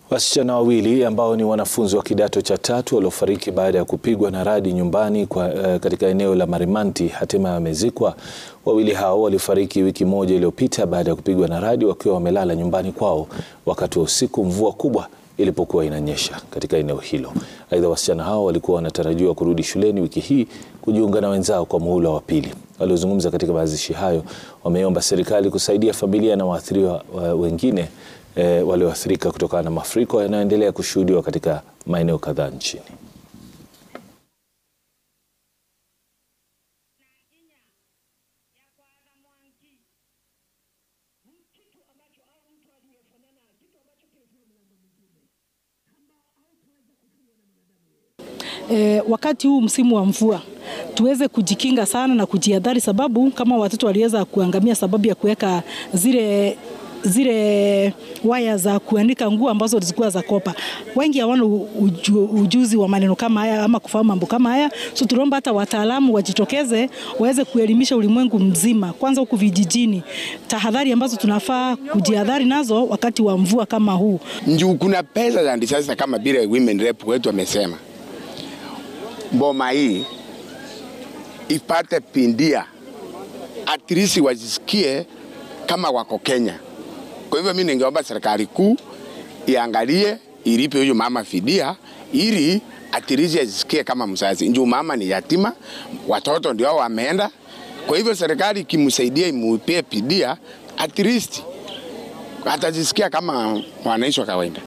Wasichana wawili ambao ni wanafunzi wa kidato cha tatu waliofariki baada ya kupigwa na radi nyumbani kwa, uh, katika eneo la Marimanti hatimaye wamezikwa. Wawili hao walifariki wiki moja iliyopita baada ya kupigwa na radi wakiwa wamelala nyumbani kwao wakati wa usiku mvua kubwa ilipokuwa inanyesha katika eneo hilo. Aidha, wasichana hao walikuwa wanatarajiwa kurudi shuleni wiki hii kujiunga na wenzao kwa muhula wa pili. Waliozungumza katika mazishi hayo wameomba serikali kusaidia familia na waathiriwa wengine E, walioathirika kutokana na mafuriko yanayoendelea kushuhudiwa katika maeneo kadhaa nchini. E, wakati huu msimu wa mvua tuweze kujikinga sana na kujihadhari, sababu kama watoto waliweza kuangamia sababu ya kuweka zile zile waya za kuandika nguo ambazo zilikuwa za kopa. Wengi hawana uju, ujuzi wa maneno kama haya ama kufahamu mambo kama haya, so tunaomba hata wataalamu wajitokeze waweze kuelimisha ulimwengu mzima, kwanza huku vijijini, tahadhari ambazo tunafaa kujihadhari nazo wakati wa mvua kama huu. Njuu kuna pesa za sasa, kama vile women rep wetu wamesema, mboma hii ipate pindia, at least wajisikie kama wako Kenya. Kwa hivyo mimi ningeomba serikali kuu iangalie ilipe huyu mama fidia ili atirizi ajisikie kama mzazi. Njoo mama ni yatima, watoto ndio wameenda. Kwa hivyo serikali ikimsaidia imupie fidia, at least atajisikia kama wananchi wa kawaida.